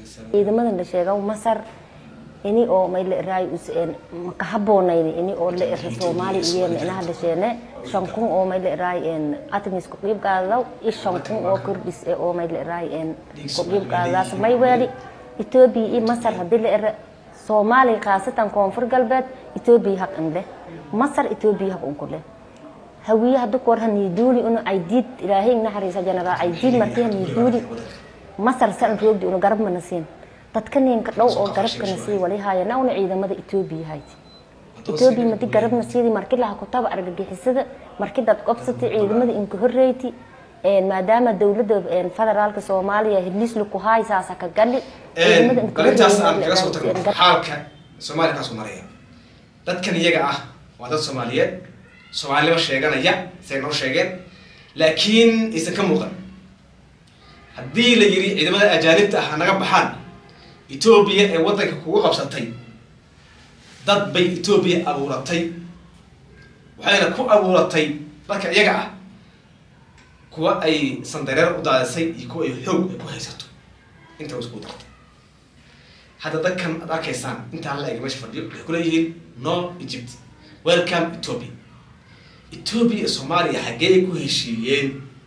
ciidamadan la sheega masar ini oo may la raay useen maka haboonayni ini oo la ira soomaali iyo meelaha la sheene shan kun oo may la raay en atmis ku qeyb qaadaw iyo shan kun oo kordhis ee oo may la raay en ku qeyb qaadaas may weeli Ethiopia iyo Masar hadii la ira Soomaali khaasatan koonfur galbeed Ethiopia haq inde Masar Ethiopia haq unku leh hawiye hadda ku warhan niduuli unu ay diid ilaahay naxariisa janaba ay diid markii niduuli Masar san roogdi unu garab mana siin dadka ninka dhow oo garabkana sii wali haayana una ciidamada Ethiopia hayti Ethiopia madi garabna sidii markii la kutaba argagixisada markii dad qobsatay ciidamada inka horreyti een maadaama dawladda een federaalka Soomaaliya hidlis lu ku haysaasa ka gali ciidamada inka galintaas aan kaga soo horreeyay tagno xaalka soomaaliya kaasoo maraya dadkan iyaga ah waa dad soomaaliyeed soomaalinimo sheeganaya say noo sheegeen laakiin aysan ka muuqan haddii la yiri ciidamada ajaanibta ah naga baxaan etoobiya ee waddanka kugu qabsatay dad bay etoobiya abuuratay waxayna ku abuuratay dadka iyaga ah kuwa ay sandareer u daadisay iyo kuwa ay xoog ay ku haysato inta isku dartay hadda dadkan aad arkaysaan intaan la eg meesha fadhiyo waxay kuleeyihiin no egypt welcome ethiopia ethiopia iyo soomaaliya xaggee ku heshiiyeen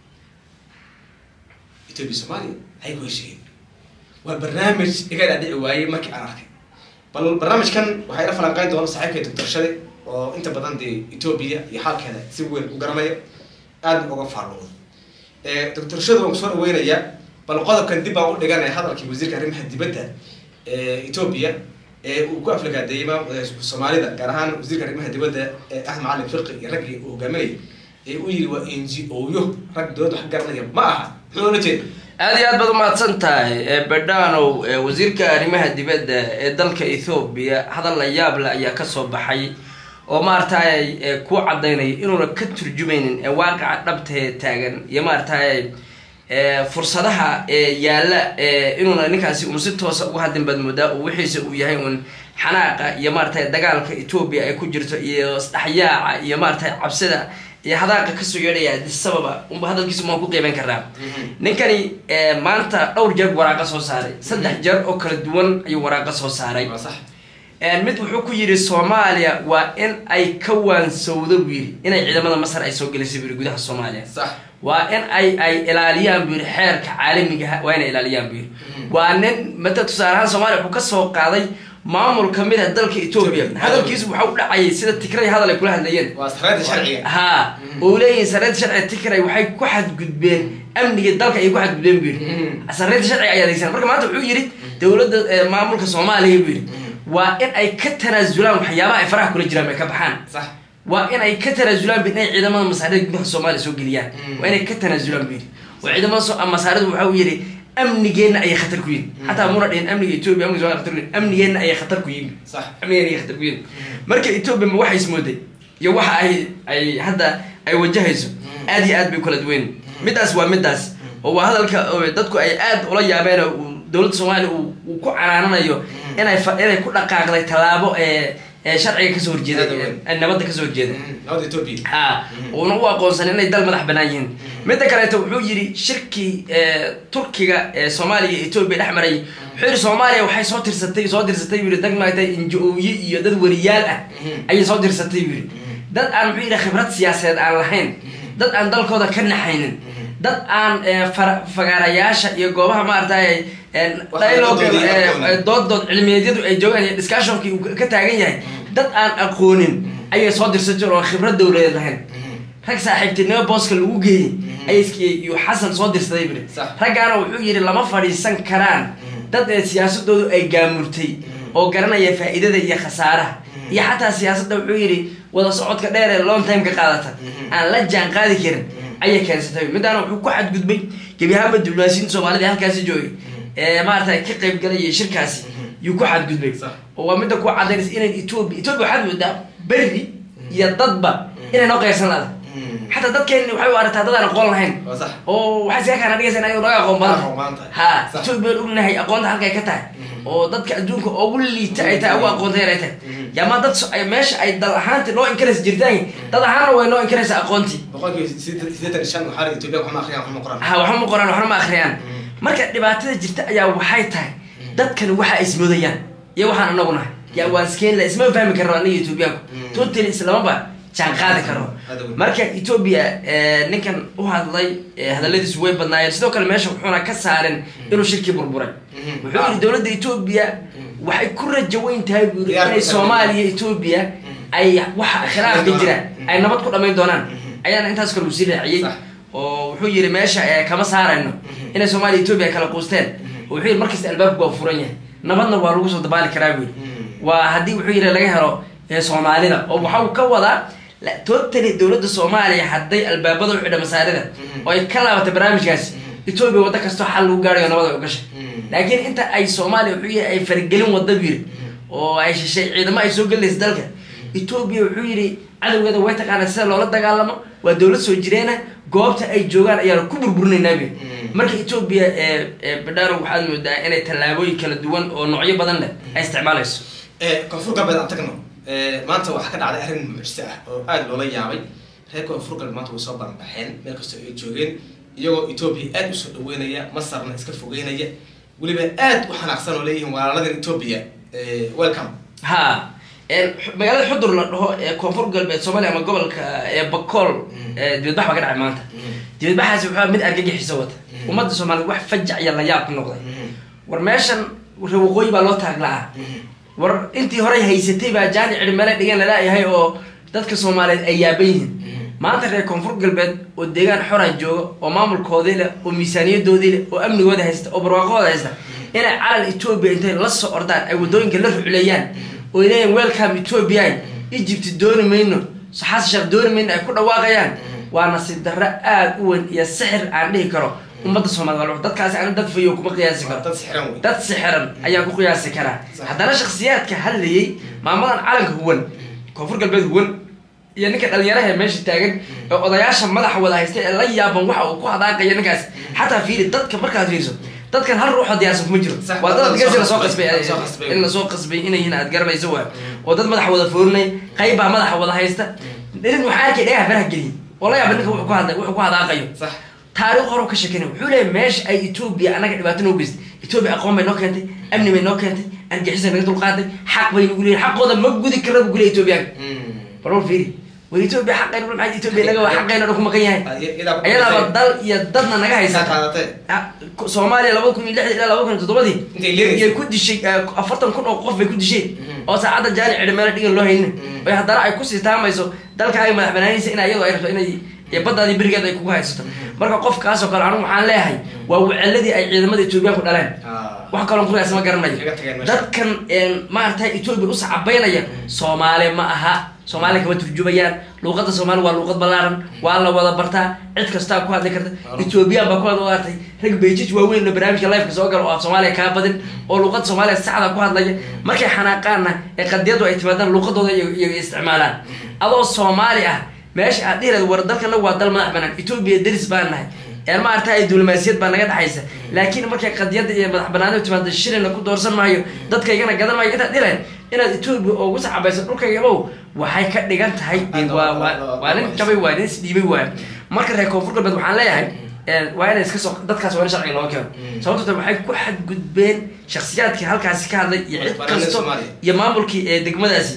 ethiopia soomaaliya xaggee ku heshiiyeen waa barnaamij iga dhaadhici waayey markii aan arkay bal barnaamijkan waxaa ila falanqeyn doona saaxiibkay doctor shade oo inta badan dee ethiopia iyo xaalkeeda si weyn u garanaya aadna uga faaloodo doctor shade waan kusoo dhaweynayaa bal qodobkan dib baan u dhiganaya hadalkii wasiirka arrimaha dibadda ee ethiopia ee uu ku aflagaadeeyey ma- ee soomaalida gaar ahaan wasiirka arrimaha dibadda ee ahmed macalin firqi iyo raggii uu hogaaminayay ee u yiri waa n g o yo rag dowladda wax ka garanaya ma aha muxuu ola jeeda aada iyo aad baad umahadsan tahay ee bedhanow ee wasiirka arrimaha dibadda ee dalka ethoobia hadal la yaab leh ayaa kasoo baxay oo maaragtay ee ku cadaynaya inuuna ka turjumaynin ee waaqaca dhabta ee taagan iyo maaragtay ee fursadaha ee yaalla ee inuuna ninkaasi uun si toosa uga hadlin baad moodaa oo wixiisa uu yahay uun xanaaqa iyo maaragtay dagaalka ethoobia ay ku jirto iyo isdhexyaaca iyo maaragtay cabsida iyo hadaaqa kasoo yeedhaya sababa unba hadalkiisa maan ku qiiban karnaa ninkani eh, maanta dhowr jeer waraaqa soo saaray saddex jeer oo kala duwan ayuu waraaqa soo saaray waa sax Eh, mid wuxuu ku yidhi soomaaliya waa in ay ka waansowdo buu yidhi inay ciidamada masar ay soo gelisay buu yidhi gudaha soomaaliya sax waa in ay ay ilaaliyaan buu yidhi xeerka caalamiga ah waa inay ilaaliyaan buu yidhi waa nin mata tusaale ahaan soomaaliya wuxuu kasoo qaaday maamul kamid ah dalka etoobiya Ethiopia. hadalkiisu waxa u dhacayay sida tikray hadal ay kula hadlayeen waa sareedda sharciga ha oo leeyihin sareedda sharciga tikray waxay ku xadgudbeen amniga dalka ayay ku xadgudbeen buu yidhi sareedda sharciga ayaa adeegsan marka maanta wuxuu yidhi dowladda eh, maamulka soomaaliya buu yidhi waa in ay ka tanaasulaan waxyaabaha ay faraha kula jiraan bay ka baxaan sax waa in ay ka tanaasulaan bu inay ciidamada masaarida gudaha soomaaliya soo geliyaan waa inay ka tanaasulaan bu yidhi oo ciidamada so- masaaridu waxa uu yidhi amnigeenna ayay khatar ku yihin xataa muna dhihin amniga etoobiya amniga soomaaliya khatar ku yihin amnigeenna ayay khatar ku yihin sax amnigeenna ayay khatar ku yihin marka etoobiya ma waxay ismooday iyo waxa ay ay hadda ay wajahayso aad iyo aad bay kala duwen midaas waa midaas oo waa hadalka oo dadku ay aad ula yaabeen oo uu dowladda soomaaliya uu uu ku canaananayo inay fa- inay ku dhaqaaqday tallaabo ee ee sharciga kasoo horjeeda Aad u weyn. ee nabadda kasoo horjeeda nabadda ethiopia ha uuna u aqoonsan inay dal madax banaan yihiin midda kaleeto wuxuu yidhi shirkii ee, turkiga ee soomaaliya iyo etoobiya dhex maray wuxuu yidhi soomaaliya waxay soo tirsatay soo tirsatay buu yidhi dag maaragtay injo-ooye iyo dad wariyaal ah ayay soo tirsatay buu yidhi dad aan muxuu yidhi khibrad siyaasadeed aan lahayn dad aan dalkooda ka naxaynin dad aan ee, fara- fagaarayaasha iyo goobaha maaragtay ee, Waxa dialogue doodooda iyo ee, aqoon. ee, dood dood cilmiyeedyadu ay joogaan iyo discussionkii uu ka taagan yahay dad aan aqoonin ayay soo dirsatay oo khibrad dowladeed lahayn rag saaxiibtinimo booska lagu geeyey ayay iskiyey iyo xasan soo dirsaday buri Sax. raggaana wuxuu yidhi lama fadhiisan karaan dad ee siyaasadoodu ay gaamurtay oo garanaya faa'iidada iyo khasaaraha iyo xataa siyaasadda wuxuu yidhi wada socodka dheer ee long time ka qaadata aan la jaan qaadi karin ayay keensatay midaana wuxuu ku xadgudbay gebi ahaanba diblomaasiyiinta soomaalida ee halkaasi joogay ee maaragtay ka qayb galaya shirkaasi yuu ku xadgudbay Sax. oo waa midda ku cadaynaysa inay etoobiya etoobiya waxaad moodaa berri iyo dadba inay noo qaybsan laada xataa dadkeen waxay u aragtaa dad aan aqoon lahayn waa sax oo waxay siga kana dhigaysa inayo naga aqoon badan Aqoon badan tahay. ha Sax. etoobiya aan ognahay aqoonta halkay ka tahay oo dadka adduunka ugu liita ay tahay ugu aqoonta yar ay tahay yaama dad so- ay- meesha ay dal ahaanti noo inkaraysa jirtaan dad ahaanna way noo inkaraysa aqoontii boqolkiiba sideetan sideetan iyo shan waxaa ethiopia waxma akhriyaan waxma qoraan ha waxma qoraan waxna ma akhriyaan marka dhibaatada jirta ayaa waxay tahay dadkan waxa ay ismoodayaan iyo waxaan anagu nahay yaa waan iskeen la isma fahmi karno aniga etoobiyaanku Mm. totally islamaba jaan qaadi karno Aad u weyn. marka etoobiya eh, ninkan u hadlay eh, hadaladiisu way badnaayeen sidoo kale meesha wuxuuna ka saaren inuu shirkii burburay Mhm. wuxuu yidhi dowladda etoobiya waxay ku rajo weyn tahay buu yidhi Diyaar inay ku tahay. soomaaliya etoobiya ay waxa khilaafka doonaan. jira Mhm. ay nabad ku dhamayn doonaan Mhm. ayaana intaas kale uu sii raaciyey Sax. oo wuxuu yidhi meesha eh, kama saarayno Mhm. inay soomaaliya etoobiya kala quusteen Mhm. oo wuxuu yidhi markasta albaabku waa furan yahay nabadna waa lagu soo dabaali karaa buu yidhi Mhm. waa haddii wuxuu yidhi laga helo eh, soomaalida oo waxa uu ka wadaa la- totally dowladda soomaaliya hadday albaabada u xidha masaarida Mhm. oo ay ka laabatay barnaamijkaasi Mhm. etoobiya waddo kastoo xal lagu gaarayo nabad ay u gashay Mhm. laakiin inta ay soomaaliya wuxuu yidhi ay faragelin wadda buu yidhi oo ay shishay ciidamo ay soo gelaysa dalka etoobiya wuxuu yidhi cadowgeeda way taqaanaa sida loola dagaalamo waa dowlad soo jireena goobta ay joogaan ayaanu ku burburinaynaa buu yidhi Mhm. marka etoobiya ee ee badhaaro waxaad moodaa inay tallaabooyin kala duwan oo noocyo badan leh ay isticmaalayso Eh, koonfur galbeed aan tagno Eh, maanta waxaa ka dhacday arrin mucjise ah oo aada loola yaabay reer koonfur galbeed maanta way soo baranbaxeen meel kastoo ay joogeen iyagoo etoobiya aada usoo dhaweynaya masarna iska fogeynaya weliba aada u xanaaqsan oo leeyihiin walaaladan etoobiya Eh, welcome ha een, xu- magaalada xudur la dhaho ee koonfur galbeed soomaaliya ama gobolka ee bakool ee dibadbax baa ka dhacay maanta dibadbaxaasi wuxuu ahaa mid argagixiso wata Mhm. ummadda soomaaliyeed wax fajac iyo layaab ku noqday war meeshan reer waqooyi baa loo taaglaa war intii horey haysatay baa jaani cidhi meele dhigan lalaayahay oo dadka soomaaliyeed ay yaaban yihiin maanta reer koonfur galbeed oo deegaan xora jooga oo maamulkoodii leh oo miisaaniyadoodii leh oo amnigooda haysta oo barwaaqooda haysta inay calan etoobiya intay la soo ordaan ay wadooyinka la rucleeyaan oo ay leeyihin welcome etoobiya egypt dooni mayno xasan sheekh dooni mayno ay ku dhawaaqayaan waa nasiib darro aada u weyn iyo sixir aan dhihi karo ummadda soomaaliyed dadkaasi ana dad fayo kuma qiyaasi karo dad sixiran wey dad sixiran ayaan ku qiyaasi karaa Sax. haddana shakhsiyaadka hadlayay maamadan calanka huwan koonfur galbeed huwan iyo ninka dhalinyaraha ee meesha taagan ee odayaasha madaxa wada haysta ee la yaaban waxa uu ku hadaaqaya ninkaas xataa fiiri dadka markaad fiiriso dadkan hal ruuxoo diyaarsan kuma jiro Sax, waa dad dad adkeysi soo lasoo qasbay, qasbay dad soo qasbay. in lasoo qasbay inayhin aad garanayso waa oo dad madaxa wada foorinay qayb baa madaxa wada haysta nin waxaa arkay dhagaha faraha geliyay oo la yaaba ninka wuxuu ku hadlay wuxuu ku hadaaqayo sax taariikh hore ka sheekeynay wuxuu leeyahay meesha ay etoobiya annaga dhibaato noo geystay etoobiya aqoon bay noo keentay amni bay noo keentay argixisay naga dulqaaday xaq bay nagu leeyihin xaqooda ma gudi karna buu kuleeyahay etoobiyaanka bal war fiiri war etoobiya xaqayna maxay etoobiya naga waa xaqayna dhan ku maqan yahay ayadaaba dal iyo dadna naga haysata qaadatee Ah, soomaaliya labada kun iyo lixdii ilaa labada kun iyo toddobadii Intay leedaysay. iyay ku dishay eh, afartan kun oo qof bay ku disheen Mhm. oo saacadda jaani cidhi meela dhigan loo haynin Mhm. oo haddana ay kusii taamayso dalka ay madax banaanaysa in iyadoo ay rabto inay iyo baddaadii berigeed ay kugu haysato marka qofkaasoo kale anigu waxaan leeyahay waa weceladii ay ciidamada etoobiyaanku dhaleen wax kaloo kuyaas ma garanayo Kaga tageen meesha. dadkan een, maaragtay etoobiya u sacabaynaya soomaali ma aha soomaali kama turjumayaan luuqadda soomaali waa luuqad ballaaran waa la wada bartaa cid kastaa ku hadli karta ethoobiyan baa ku hadla artay rag beijij waaweyn oo barnaamijka lifeka soo gala oo af soomaaliya kaa badin oo luuqadda soomaaliya saxda ku hadlaya markay xanaaqaanna ee qadiyadu ay timaadaan luuqadooda iyaga iyaga isticmaalaan adoo soomaali ah meesha aad dhihi lahayd war dalkana waa dal madax banaan etoobiya deris baan nahay een maaragtay diblomaasiyad baa naga dhexaysa laakiin markay qadiyada iyo madax banaanida timaado shilina ku doorsan maayo dadkaygana gadan maayo intaad dhilahayd inaad etoobiya ugu saxabayso dhulkaygabow waxay ka dhigan tahay Aad waa waa- waa waa- waa nin waa- jabay waay nin isdhiibay waay marka reer koonfur galbeed waxaan leeyahay een, waa inay iska soo dadkaas waa in sharciga loo keeno Mm. sababto tahay waxay ku xadgudbeen shakhsiyaadkii halkaasi ka hadlay iyo cid Madaxbanaanida kasto Soomaaliya. iyo maamulkii ee degmadaasi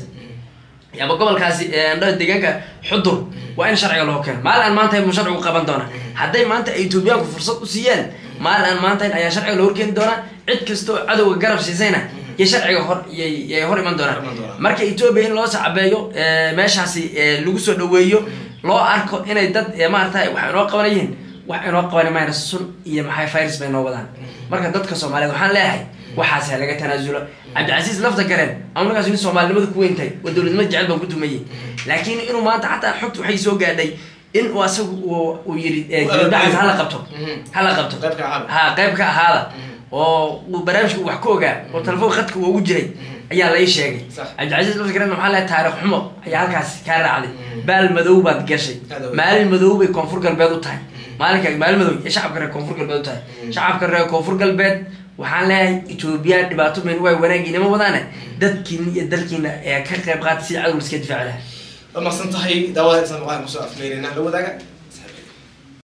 ama gobolkaasi ee, dha- deegaanka xudur waa in sharciga loo keeno maalin aan maanta mu sharcigu qaban doona hadday maanta ay etoobiyaanku fursad u siiyaan maalin aan maanta ayaa sharciga loo horkeeni doonaa cid kasta oo cadowga garab siisayna iyo sharciga hor yay yay hor iman doonaan Iman doonaan. marka etoobiya in loo sacabeeyo ee, meeshaasi ee, lagu soo dhaweeyo loo arko inay dad ee, maaragtay wax inoo qabanayeen wax inoo qaban mayna sun iyo maxay virus bay noo wadaan marka dadka soomaaliyeed waxaan leeyahay waxaas ha laga tanaasulo cabdicasiis lafta gareen amunagaas nin soomaalinimada ku weyntahay oo dowladnimo jecel baan ku tumayey laakiin inuu maanta xataa xogta waxay soo gaadhay in uu asagu uu- uu yidhi eh, Uu dibadbaxaas abaabulay. hala qabto Mhm. hala qabto Qayb ka ahaada. ha qayb ka ahaada oo uu barnaamijka uu wax ka ogaa oo telefoon khadka uu ugu jiray ayaa lai sheegay Sax. cabdicasiis lafta gareen waxaa leeyahay taariikh xumo ayaa halkaas kaa raacday baal madow baad gashay Aad ogeyd. maalin madow bay koonfur galbeed u tahay maalinka maalin madow iyo shacabka reer koonfur galbeed u tahay shacabka reer koonfur galbeed waxaan leeyahay etoobiya dhibaato mayn waay wanaagiinama wadaane dadkiina iyo dalkiina ee ka qayb qaata si cadow iska difaaci lahaa waa maqsan tahay daawada insan maqaan kusoo afmeerina la wadaaga